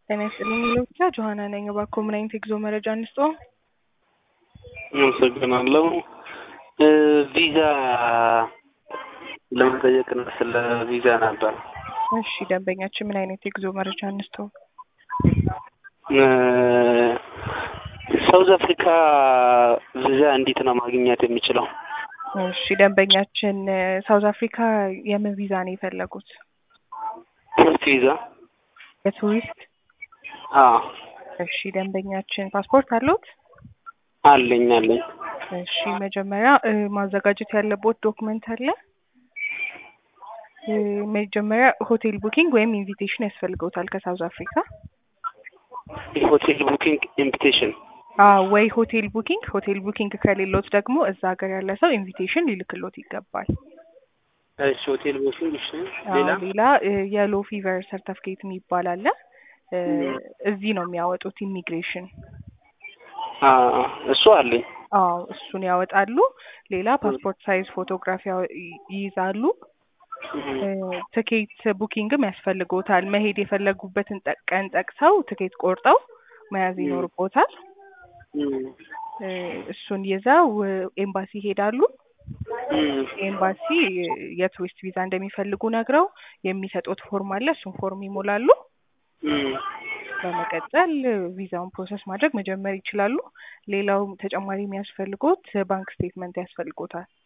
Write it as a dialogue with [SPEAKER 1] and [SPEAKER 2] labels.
[SPEAKER 1] ጤና ይስጥልኝ የሚለው ብቻ ጆሀና ነኝ። እባክዎ ምን አይነት የጉዞ መረጃ እንስጥዎ?
[SPEAKER 2] አመሰግናለሁ። ቪዛ ለመጠየቅ ነው። ስለ ቪዛ ነበር።
[SPEAKER 1] እሺ ደንበኛችን ምን አይነት የጉዞ መረጃ እንስጥዎ?
[SPEAKER 2] ሳውዝ አፍሪካ ቪዛ እንዴት ነው ማግኘት የሚችለው?
[SPEAKER 1] እሺ ደንበኛችን ሳውዝ አፍሪካ የምን ቪዛ ነው የፈለጉት?
[SPEAKER 2] ቱሪስት ቪዛ?
[SPEAKER 1] የቱሪስት?
[SPEAKER 2] አዎ
[SPEAKER 1] እሺ ደንበኛችን ፓስፖርት አለዎት?
[SPEAKER 2] አለኝ አለኝ።
[SPEAKER 1] እሺ መጀመሪያ ማዘጋጀት ያለቦት ዶክመንት አለ። መጀመሪያ ሆቴል ቡኪንግ ወይም ኢንቪቴሽን ያስፈልገውታል ከሳውዝ አፍሪካ።
[SPEAKER 2] የሆቴል ቡኪንግ ኢንቪቴሽን?
[SPEAKER 1] አዎ ወይ ሆቴል ቡኪንግ፣ ሆቴል ቡኪንግ ከሌሎት ደግሞ እዛ ሀገር ያለ ሰው ኢንቪቴሽን ሊልክሎት ይገባል።
[SPEAKER 2] እሺ ሆቴል ቡኪንግ። እሺ
[SPEAKER 1] አዎ፣
[SPEAKER 2] ሌላ?
[SPEAKER 1] ሌላ የሎ ፊቨር ሰርተፍኬት የሚባል አለ። እዚህ ነው የሚያወጡት ኢሚግሬሽን።
[SPEAKER 2] አዎ እሱ አለኝ።
[SPEAKER 1] አዎ እሱን ያወጣሉ። ሌላ ፓስፖርት ሳይዝ ፎቶግራፊ ያው- ይይዛሉ። ትኬት ቡኪንግም ያስፈልጎታል። መሄድ የፈለጉበትን ጠ- ቀን ጠቅሰው ትኬት ቆርጠው መያዝ ይኖርቦታል። እሱን ይዘው ኤምባሲ ይሄዳሉ። ኤምባሲ የቱሪስት ቪዛ እንደሚፈልጉ ነግረው የሚሰጡት ፎርም አለ። እሱን ፎርም ይሞላሉ። በመቀጠል ቪዛውን ፕሮሰስ ማድረግ መጀመር ይችላሉ። ሌላው ተጨማሪ የሚያስፈልጎት ባንክ ስቴትመንት ያስፈልጎታል።